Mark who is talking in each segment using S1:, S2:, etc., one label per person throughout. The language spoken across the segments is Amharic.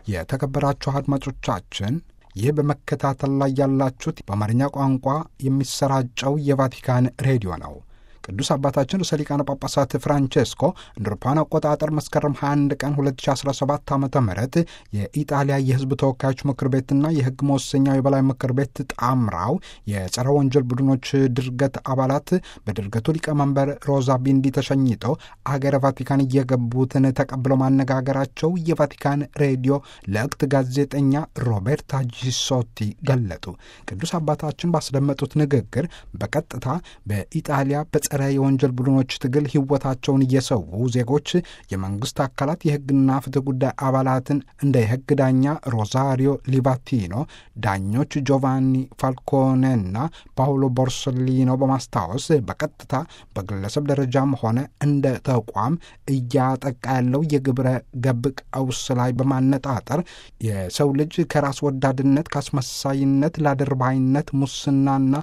S1: የተከበራችሁ አድማጮቻችን ይህ በመከታተል ላይ ያላችሁት በአማርኛ ቋንቋ የሚሰራጨው የቫቲካን ሬዲዮ ነው። ቅዱስ አባታችን ርዕሰ ሊቃነ ጳጳሳት ፍራንቼስኮ እንደ አውሮፓውያን አቆጣጠር መስከረም 21 ቀን 2017 ዓ ም የኢጣሊያ የሕዝብ ተወካዮች ምክር ቤትና የሕግ መወሰኛው የበላይ ምክር ቤት ጣምራው የጸረ ወንጀል ቡድኖች ድርገት አባላት በድርገቱ ሊቀመንበር ሮዛ ቢንዲ ተሸኝተው አገረ ቫቲካን እየገቡትን ተቀብለው ማነጋገራቸው የቫቲካን ሬዲዮ ለእክት ጋዜጠኛ ሮቤርታ ጂሶቲ ገለጡ። ቅዱስ አባታችን ባስደመጡት ንግግር በቀጥታ በኢጣሊያ በጸረ የወንጀል ቡድኖች ትግል ሕይወታቸውን እየሰዉ ዜጎች የመንግስት አካላት የሕግና ፍትህ ጉዳይ አባላትን እንደ የሕግ ዳኛ ሮዛሪዮ ሊባቲኖ፣ ዳኞች ጆቫኒ ፋልኮኔና ፓውሎ ቦርሶሊኖ በማስታወስ በቀጥታ በግለሰብ ደረጃም ሆነ እንደ ተቋም እያጠቃ ያለው የግብረ ገብ ቀውስ ላይ በማነጣጠር የሰው ልጅ ከራስ ወዳድነት፣ ከአስመሳይነት፣ ላድርባይነት፣ ሙስናና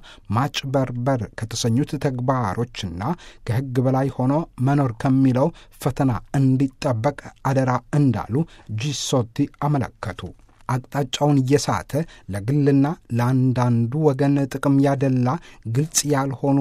S1: ማጭበርበር ከተሰኙት ተግባሮችና ከሕግ በላይ ሆኖ መኖር ከሚለው ፈተና እንዲጠበቅ አደራ እንዳሉ ጂሶቲ አመለከቱ። አቅጣጫውን እየሳተ ለግልና ለአንዳንዱ ወገን ጥቅም ያደላ ግልጽ ያልሆኑ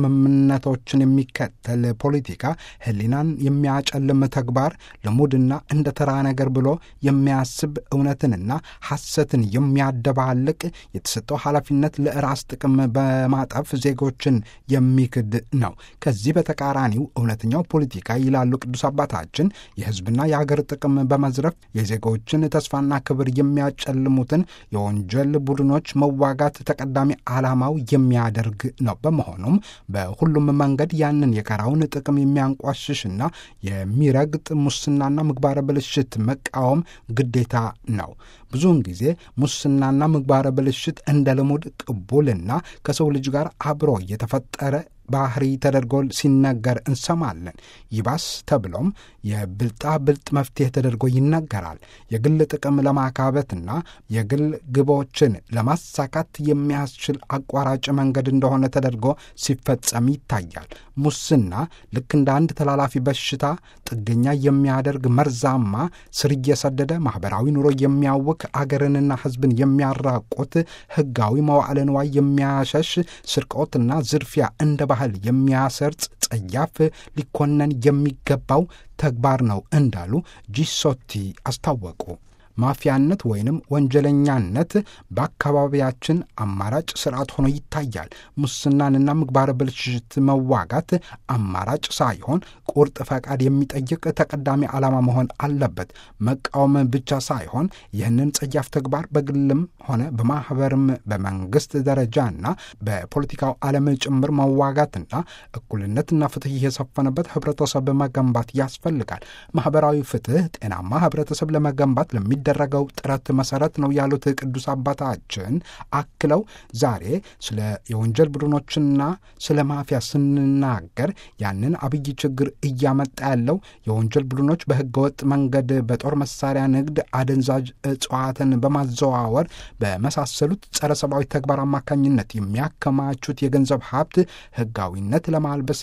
S1: ስምምነቶችን የሚከተል ፖለቲካ ሕሊናን የሚያጨልም ተግባር ልሙድና እንደ ተራ ነገር ብሎ የሚያስብ እውነትንና ሐሰትን የሚያደባልቅ የተሰጠው ኃላፊነት ለራስ ጥቅም በማጠፍ ዜጎችን የሚክድ ነው። ከዚህ በተቃራኒው እውነተኛው ፖለቲካ ይላሉ ቅዱስ አባታችን የሕዝብና የአገር ጥቅም በመዝረፍ የዜጎችን ተስፋና ክብር የሚያጨልሙትን የወንጀል ቡድኖች መዋጋት ተቀዳሚ ዓላማው የሚያደርግ ነው። በመሆኑም በሁሉም መንገድ ያንን የጋራውን ጥቅም የሚያንቋሽሽና የሚረግጥ ሙስናና ምግባረ ብልሽት መቃወም ግዴታ ነው። ብዙውን ጊዜ ሙስናና ምግባረ ብልሽት እንደ ልሙድ ቅቡልና ከሰው ልጅ ጋር አብሮ የተፈጠረ ባህሪ ተደርጎ ሲነገር እንሰማለን። ይባስ ተብሎም የብልጣ ብልጥ መፍትሄ ተደርጎ ይነገራል። የግል ጥቅም ለማካበትና የግል ግቦችን ለማሳካት የሚያስችል አቋራጭ መንገድ እንደሆነ ተደርጎ ሲፈጸም ይታያል። ሙስና ልክ እንደ አንድ ተላላፊ በሽታ ጥገኛ የሚያደርግ መርዛማ፣ ስር እየሰደደ ማኅበራዊ ኑሮ የሚያውክ አገርንና ሕዝብን የሚያራቁት ሕጋዊ መዋዕለ ንዋይ የሚያሸሽ ስርቆትና ዝርፊያ እንደ ባህል የሚያሰርጽ ጸያፍ ሊኮነን የሚገባው ተግባር ነው እንዳሉ ጂሶቲ አስታወቁ። ማፊያነት ወይንም ወንጀለኛነት በአካባቢያችን አማራጭ ስርዓት ሆኖ ይታያል። ሙስናንና ምግባረ ብልሽት መዋጋት አማራጭ ሳይሆን ቁርጥ ፈቃድ የሚጠይቅ ተቀዳሚ ዓላማ መሆን አለበት። መቃወም ብቻ ሳይሆን ይህንን ጸያፍ ተግባር በግልም ሆነ በማኅበርም በመንግሥት ደረጃና በፖለቲካው ዓለም ጭምር መዋጋትና እኩልነትና ፍትሕ የሰፈነበት ኅብረተሰብ መገንባት ያስፈልጋል። ማኅበራዊ ፍትሕ ጤናማ ኅብረተሰብ ለመገንባት ለሚደረገው ጥረት መሠረት ነው ያሉት ቅዱስ አባታችን አክለው ዛሬ ስለ የወንጀል ቡድኖችና ስለ ማፊያ ስንናገር ያንን አብይ ችግር እያመጣ ያለው የወንጀል ቡድኖች በሕገወጥ መንገድ በጦር መሳሪያ ንግድ፣ አደንዛዥ እጽዋትን በማዘዋወር በመሳሰሉት ጸረ ሰብአዊ ተግባር አማካኝነት የሚያከማቹት የገንዘብ ሀብት ሕጋዊነት ለማልበስ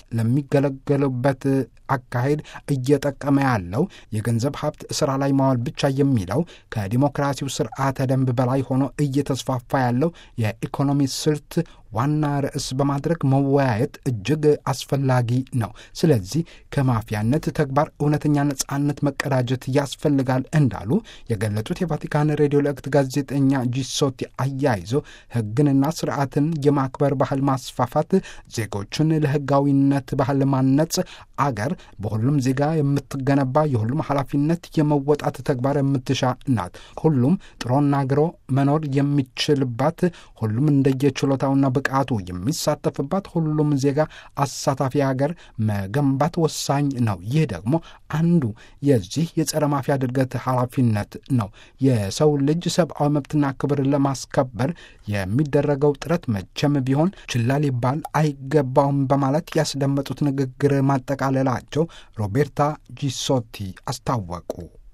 S1: ለሚገለገሉበት አካሄድ እየጠቀመ ያለው የገንዘብ ሀብት ስራ ላይ ማዋል ብቻ የሚለው ከዲሞክራሲው ስርዓተ ደንብ በላይ ሆኖ እየተስፋፋ ያለው የኢኮኖሚ ስልት ዋና ርዕስ በማድረግ መወያየት እጅግ አስፈላጊ ነው። ስለዚህ ከማፊያነት ተግባር እውነተኛ ነጻነት መቀዳጀት ያስፈልጋል እንዳሉ የገለጹት የቫቲካን ሬዲዮ ለእክት ጋዜጠኛ ጂሶቲ አያይዞ ሕግንና ስርዓትን የማክበር ባህል ማስፋፋት፣ ዜጎችን ለሕጋዊነት ባህል ማነጽ፣ አገር በሁሉም ዜጋ የምትገነባ የሁሉም ኃላፊነት የመወጣት ተግባር የምትሻ ናት። ሁሉም ጥሮና ግሮ መኖር የሚችልባት ሁሉም እንደየችሎታውና ብቃቱ የሚሳተፍባት ሁሉም ዜጋ አሳታፊ ሀገር መገንባት ወሳኝ ነው። ይህ ደግሞ አንዱ የዚህ የጸረ ማፊያ ድርገት ኃላፊነት ነው። የሰው ልጅ ሰብአዊ መብትና ክብር ለማስከበር የሚደረገው ጥረት መቼም ቢሆን ችላ ሊባል አይገባውም በማለት ያስደመጡት ንግግር ማጠቃለላቸው ሮቤርታ ጂሶቲ አስታወቁ።